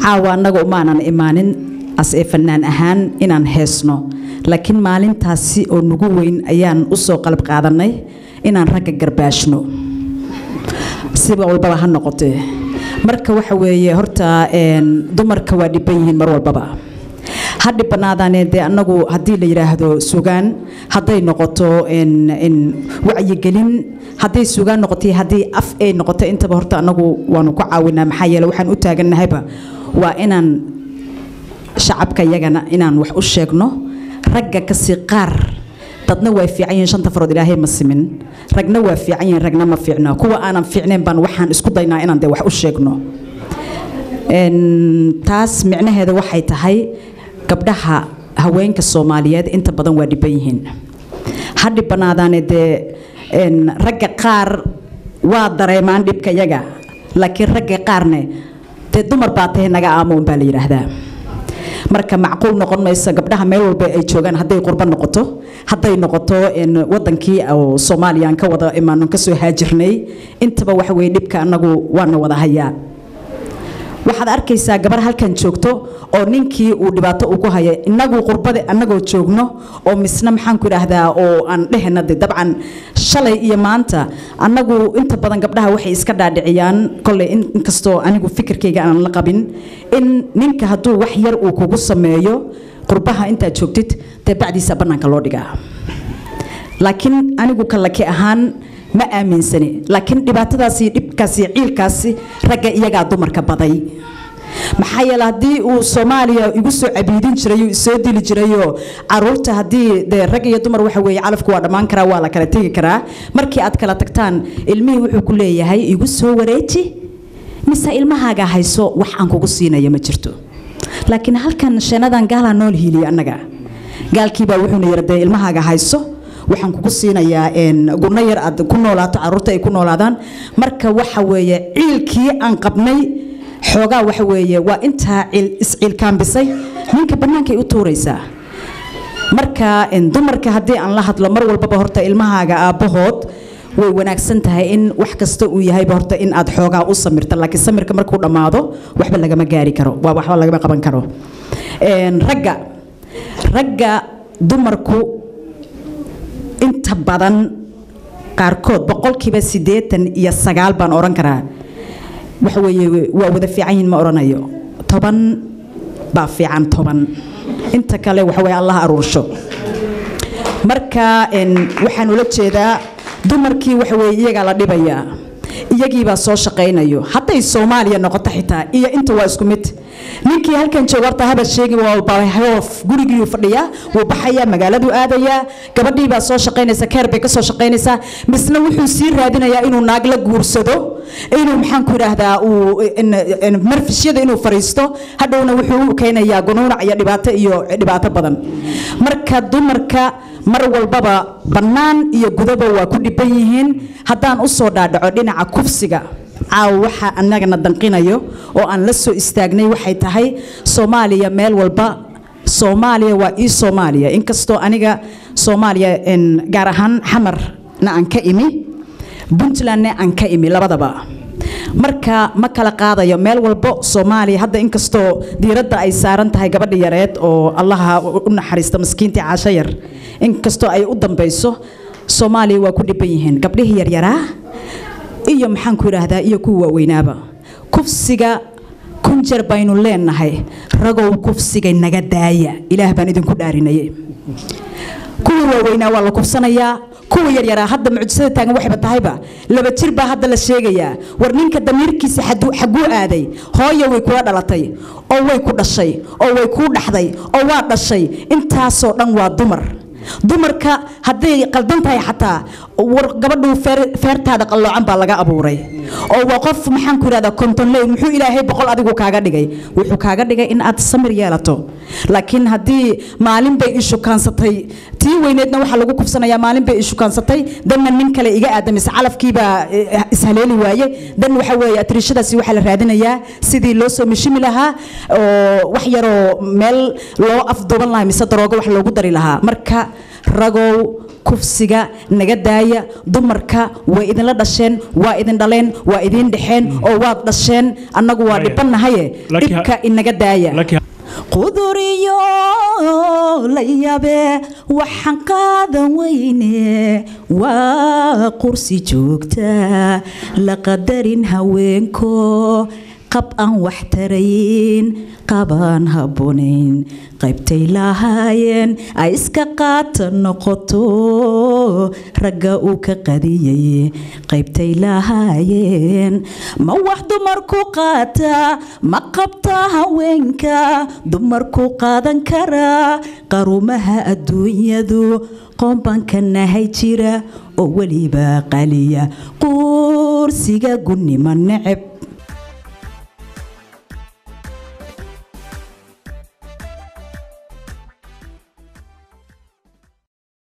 caawa annaga umaanan imaanin as ee fanaan ahaan inaan heesno laakiin maalintaasi oo nugu weyn ayaan usoo qalab qaadanay inaan ragga garbaashno siba walbaba ha noqotee marka waxa weeye horta dumarka waa dhiban yihiin mar walbaba ha dhibanaadaane dee annagu haddii la yidhaahdo sugaan hadday noqoto wacyigelin hadday sugaan noqotay haddii af ay noqoto intaba horta annagu waanu ku caawinaa maxaa yeele waxaan u taagannahayba waa inaan shacabka iyagana inaan wax u sheegno ragga kasii qaar dadna waa fiican yihiin shanta farood ilaahay ma simin ragna waa fiican yihiin ragna ma fiicno kuwa aanan fiicnayn baan waxaan isku daynaa inaan dee wax u sheegno taas micnaheeda waxay tahay gabdhaha haweenka soomaaliyeed inta badan waa dhiban yihiin ha dhibanaadaane dee ragga qaar waa dareemaan dhibka yaga laakiin ragga qaarne dee dumar baa tahay naga aamo unbaa la yidhaahdaa marka macquul noqon mayso gabdhaha meel walba ay joogaan hadday qurbo noqoto hadday noqoto wadankii oo soomaaliya aan ka wada imaano kasoo haajirnay intaba waxa weye dhibka annagu waana wada hayaa waxaad arkaysaa gabar halkan joogto oo ninkii uu dhibaato uu ku haya inagu qurbada annagoo joogno oo misna maxaanku idhaahdaa oo aan dhehena de dabcan shalay iyo maanta annagu inta badan gabdhaha waxay iska dhaadhiciyaan kolley inkastoo anigu fikirkayga aan la qabin in ninka hadduu wax yar uu kugu sameeyo qurbaha intaad joogtid dee bacdiisa bannaanka loo dhigaa laakiin anigu kallaki ahaan ma aaminsani laakiin dhibaatadaasi dhibkaasi ciilkaasi ragga iyagaa dumarka baday maxaa yeele haddii uu soomaaliya igu soo cabiidin jiray uu soo dili jirayoo caruurta haddii dee rag iyo dumar waxa weeye calafku waa dhammaan karaa waa la kala tegi karaa markii aad kala tagtaan ilmihii wuxuu ku leeyahay igu soo wareeji mise ilmahaaga hayso wax aan kugu siinayo ma jirto laakiin halkan sheenadan gaalaa nool hiiliya annaga gaalkiibaa wuxuuna yidhi dee ilmahaaga hayso waxaan kugu siinayaa gurno yar aad ku noolaato caruurta ay ku noolaadaan marka waxa weeye ciilkii aan qabnay xoogaa waxa weeye waa intaa isciilkaambisay ninka bannaankay u tuuraysaa marka dumarka haddii aan la hadlo mar walbaba horta ilmahaaga aabbahood way wanaagsan tahay in wax kasta uu yahayba horta in aad xoogaa u samirta laakiin samirka markuu dhammaado waxba lagama gaari karo waa waxba lagama qaban karo ragga ragga dumarku inta badan qaarkood boqolkiiba siddeetan iyo sagaal baan odhan karaa waxa weeye waa wada fiican yihin ma odhanayo toban baa fiican toban inta kale waxa weye allah aruursho marka waxaan ula jeedaa dumarkii waxa weye iyagaa la dhibayaa iyagiibaa soo shaqaynayo hadday soomaaliya noqoto xitaa iyo inta waa isku mid ninkii halkan jooga horta haba sheegi walbahoof gurigii fadhiyaa wuu baxayaa magaaladuu aadayaa gabadhii baa soo shaqaynaysa keer bay ka soo shaqaynaysaa misna wuxuu sii raadinayaa inuu naag la guursado inuu maxaan ku idhaahdaa uu marfishyada inuu fariisto hadhowna wuxuu u keenayaa gunuunac iyo dhibaato iyo dhibaato badan marka dumarka mar walbaba bannaan iyo gudaba waa ku dhiban yihiin haddaan u soo dhaadhaco dhinaca kufsiga caaw waxa annagana danqinayo oo aan la soo istaagnay waxay tahay soomaaliya meel walba soomaaliya waa ii soomaaliya inkastoo aniga soomaaliya gaar ahaan xamarna aan ka imi puntlandna aan ka imi labadaba marka ma kala qaadayo meel walbo soomaaliya hadda inkastoo diiradda ay saaran tahay gabadha yareed oo allaha u naxariista maskiintii caasho yar inkastoo ay u dambayso soomaaliya waa ku dhiban yihiin gabdhihii yaryaraa iyo maxaan ku idhaahdaa iyo kuwa waaweynaaba kufsiga kun jeer baynu leenahay ragow kufsiga naga daaya ilaah baan idinku dhaarinaye kuwii waaweynaa waa la kufsanayaa kuwa yaryaraa hadda mucjisada taagan waxayba tahayba laba jir baa hadda la sheegayaa war ninka damiirkiisa xaguu aaday hooyo way kula dhalatay oo way ku dhashay oo way kuu dhaxday oo waa dhashay intaasoo dhan waa dumar dumarka hadday qaldan tahay xataa war gabadhu feertaada qalloocan baa laga abuuray oo waa qof maxaan ku idhahdaa kontonley muxuu ilaahay boqol adigu kaaga dhigay wuxuu kaaga dhigay in aad samir yeelato laakiin haddii maalin bay ishukaansatay tii weyneedna waxaa lagu kufsanayaa maalin bay ishukaansatay danna nin kale iga aadamise calafkiibaa ishaleeli waaye dan waxa weeye atriishadaasi waxaa la raadinayaa sidii loo soo mishimi lahaa oo wax yaroo meel loo afduuban lahaa mise daroogo wax loogu dari lahaa marka ragow kufsiga naga daaya dumarka way idinla dhasheen waa idin dhaleen waa idin dhexeen oo waad dhasheen annagu waa Haya. dhibanahaye Laakiin- dhibka inaga daaya laakiin quduriyo la yabe waxaan qaadan weyne waa qursi joogta la qadarin haweenko qab aan wax tarayn qabaan habboonayn qaybtay lahaayeen ay iska qaata noqoto ragga uu ka qadiyay qaybtay lahaayeen ma wax dumarku qaata ma qabta haweenka dumarku qaadan karaa qarumaha adduunyadu qoombanka nahay jira oo weliba qaliya quursiga gunnima neceb